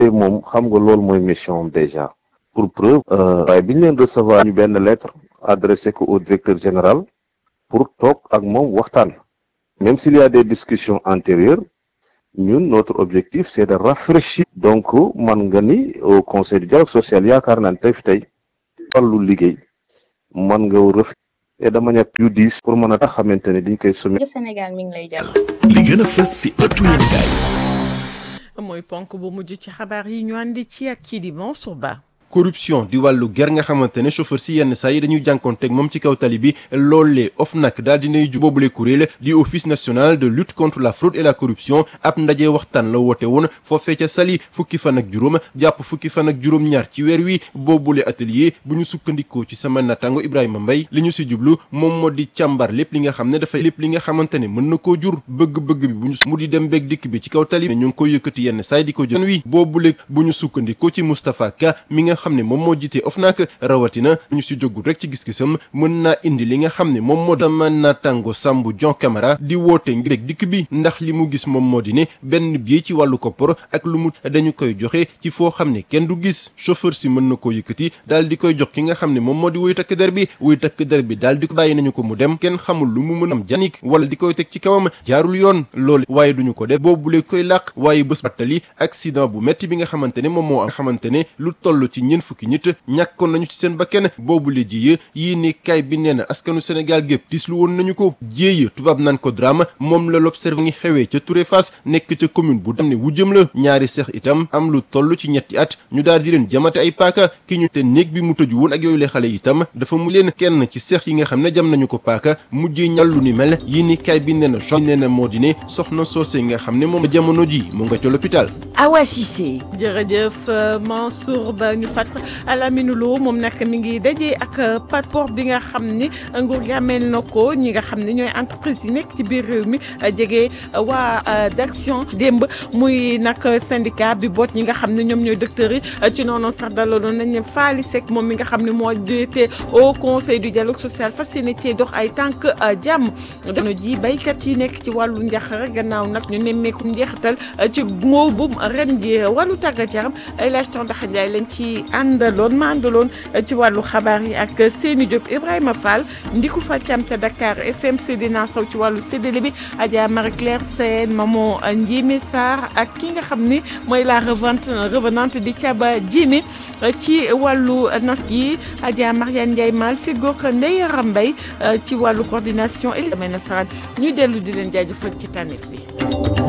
te moom xam nga loolu mooy mission déjà pour preuve waaye bi ñu leen recevoir ñu benn lettre adressé ko au directeur général pour toog ak moom waxtaan même s'il y a des discussions antérieures ñun notre objectif c'est de rafraîchir donc man nga ni au conseil du dialogue social yaakaar naa ne tey fi tey wàllu liggéey man nga ref et de manière plus diis pour mën a tax xamante ne diñ koy soumettre Sénégal mi ngi lay jàll. li gën a fës si ëttu yéenekaay mooy ponk bu mujj ci xabaar yi ñu àndi ci ak kii di Mansour Ba. corruption di wàllu ger nga xamante ne chauffeur si yenn saa yi dañuy jànkoonteeg moom ci kaw tali bi loolee OFNAC daal dinay ju boobule kuréel di office national de lutte contre la fraude et la corruption ab ndaje waxtaan la woote woon foofee ca Saly fukki fan ak juróom jàpp fukki fan ak juróom-ñaar ci weer wi boobule atelier bu ñu sukkandikoo ci sama natango Ibrahima Mbaye li ñu si jublu moom moo di càmbar lépp li nga xam ne dafay lépp li nga xamante ne mën na koo jur bëgg-bëgg bi bu ñu mu di dem beeg dikk bi ci kaw tali bi ñu ngi koy yëkkati yenn saa yi di ko jël wi boobule bu ñu sukkandikoo ci Moustapha Ka mi nga xam ne moom moo jiite OFNAC rawatina ñu si jógul rek ci gis-gisam mën naa indi li nga xam ne moom moo dama naataango Sambou Dion Camara di woote ngir dikk bi ndax li mu gis moom moo di ne benn billet ci wàllu koppar ak lu mu dañu koy joxe ci foo xam ne kenn du gis chauffeur si mën na koo yëkkati daal di koy jox ki nga xam ne moom moo di wuy takk der bi wuy takk der bi daal di ko bàyyi nañu ko mu dem kenn xamul lu mu mën am janik wala di koy teg ci kawam jaarul yoon loolu waaye duñu ko def boobule koy làq waaye bés battali accident bu metti bi nga xamante ne moom moo am xamante ne lu toll ci ñeent fukki nit ñàkkoon nañu ci seen bakkan boobule jiye yii ni kay bi nee na askanu Sénégal gépp tislu woon nañu ko jéeye tubaab naan ko drame moom la l'observe ngi xewee ca Touré Fass nekk ca commune bu dam ne wu jëm la ñaari seex itam am lu toll ci ñetti at ñu daal di leen jamate ay paaka ki ñu te néeg bi mu tëju woon ak yooyu le xale itam dafa mu leen kenn ci seex yi nga xam ne jam nañu ko paaka mujjee ñàllu ni mel yii ni kay bi nee na cho nee na moo di ne soxna soose nga xam ne moom jamono ji mu nga ca l'hôpital Awa Cissé jërëjëf Mansour Ba ñu fàtt Alamine Lo moom nag mi ngi daje ak passeport bi nga xam ni nguur gi ameel na ko ñi nga xam ne ñooy entreprise yi nekk ci biir réew mi jege waa d'action démb muy nag syndicat bi boot ñi nga xam ne ñoom ñooy docteurs yi ci noonu sax dalaloon nañ ne Faly Seck moom mi nga xam ne moo jiite au conseil du dialogue social fas yéene cee dox ay tànk jàmm jamono ji baykat yi nekk ci wàllu njaqare gannaaw nag ñu nemmeeku njeexital ci ngóobum ren ji wàllu tàggat yaram ay laaj tontax Ndiaye lañ ci àndaloon ma àndaloon ci wàllu xabaar yi ak Seni Diop Ibrahima Fall ndiku fa cam ca Dakar FM Seydina Sow ci wàllu séddale bi Adja Marie Claire Sène Maman Ndiémé Sarr ak ki nga xam ni mooy la revente revenante di Thiaba Djimé ci wàllu nas gi Adja Mariane Ndiaye Mal fi goog Ndeye Rambay ci wàllu coordination Elisabeth Nasarane ñuy dellu di leen jaajëfal ci tànneef bi